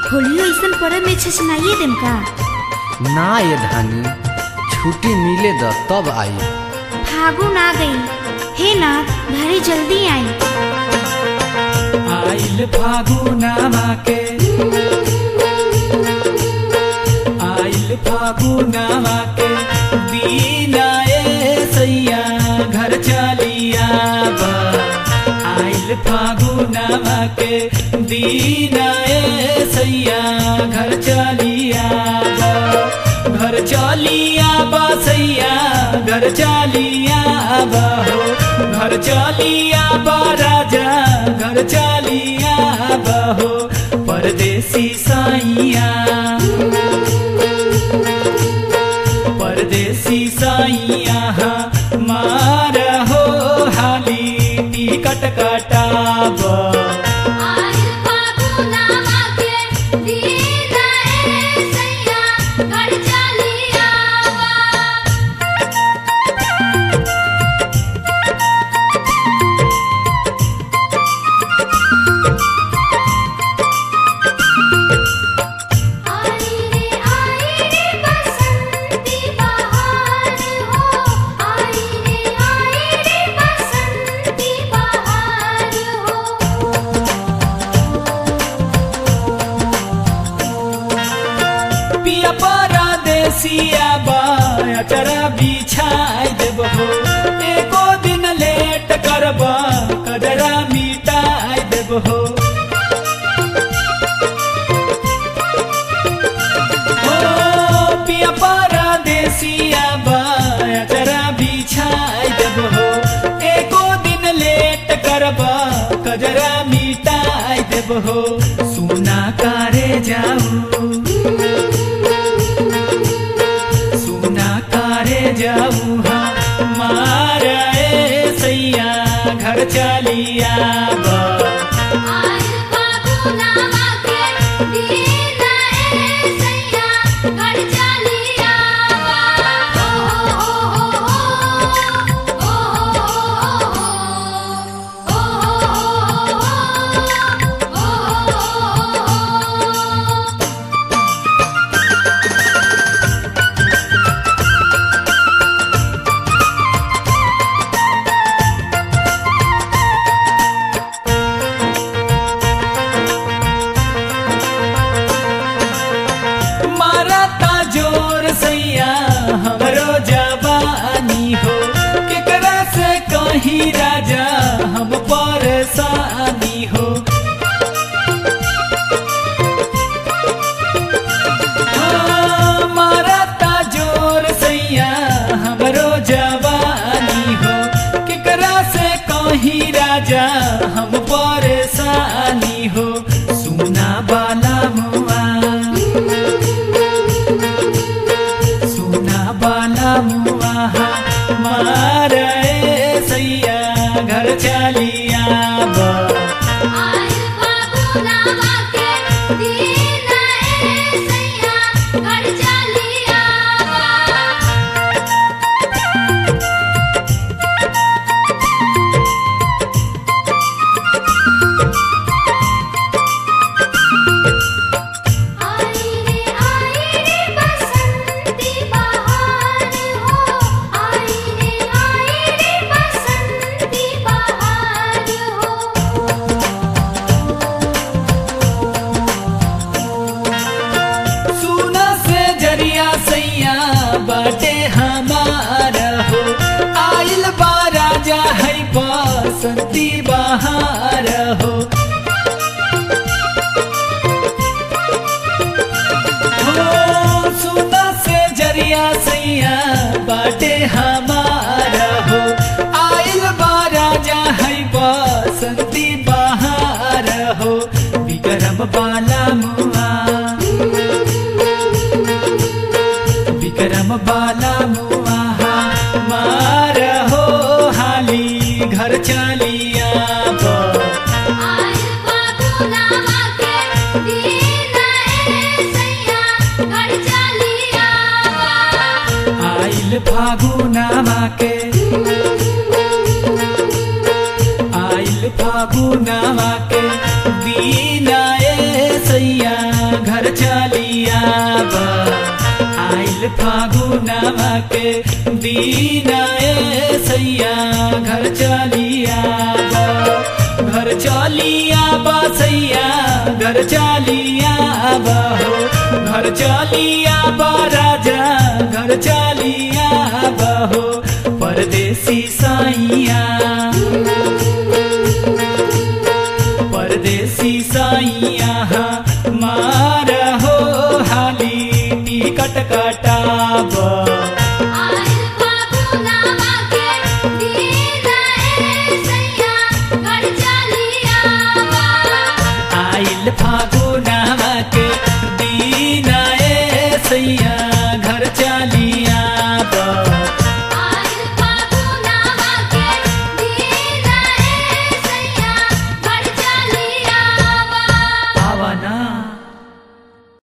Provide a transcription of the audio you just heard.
होलियो ऐसन परब में छछनाइए देम का ना ये धानी छुट्टी मिले द तब आई फागुन आ गई हे नाथ घरे जल्दी आई आइल फागुनामा के आइल फागुनामा के दीना ए सैया घर चलिया बा आइल फागुनामा के दीना ए सैया घर चलिया बा घर चलिया बा सैया घर चलिया बा हो घर चलिया बा राजा घर चलिया बा हो परदेसी साइया परदेसी साइया मार हो हाली टिकट कटाबा आइल फागुनामा के दीना ए सैया घर चलिया बा आई रे आई रे बसंती बहार हो आई रे आई रे बसंती बहार हो पिया परदेसिया बाया चरा बिछाई देब हो एको दिन लेट करबा कजरा मिटाई देब हो हो, पिया परदेसिया बाया चरा बिछाई देब हो एको दिन लेट करबा कजरा मिटाई देब हो सुना कारे जाऊ सुना कारे जाऊ मारे सैया घर चलिया बा आइल फागुनामा के दीना ए सैया घर चलिया बा ओ हो हो हो ओ हो हो मारता जोर सैया हमरो जवानी हो केकरा से कहीं राजा हम परेशानी हो हाँ, मारता जोर सैया हमरो जवानी हो केकरा से कहीं राजा हम परेशानी हो सुना बाला मुआ सुना बाला मुआ मारे सैया घर चलिया बा आइल फागुनामा के दीना ए सैया घर चलिया बा आई रे आई रे बसंती बहार हो आई रे आई रे बसंती बहार हो सुना से जरिया सैया बाटे हमार हो आइल बा राजा है बसंती बहार हो हो, सुना से जरिया सैया बाटे हमार हो आइल बा राजा है बसंती बहार हो विक्रम बाला मुआ विक्रम बाला मुआ मार हो हाली घर चलिया बा आइल फागुनामा के दीना ए सैया घर चलिया बा आइल फागुनामा के आइल फागुनामा के दीना ए सैया आइल फागुनावा के दीना ए सैया घर चलिया बा घर चलिया बा सैया घर चलिया बा हो घर चलिया बा राजा घर चलिया बा हो परदेसी साइया परदेसी साइया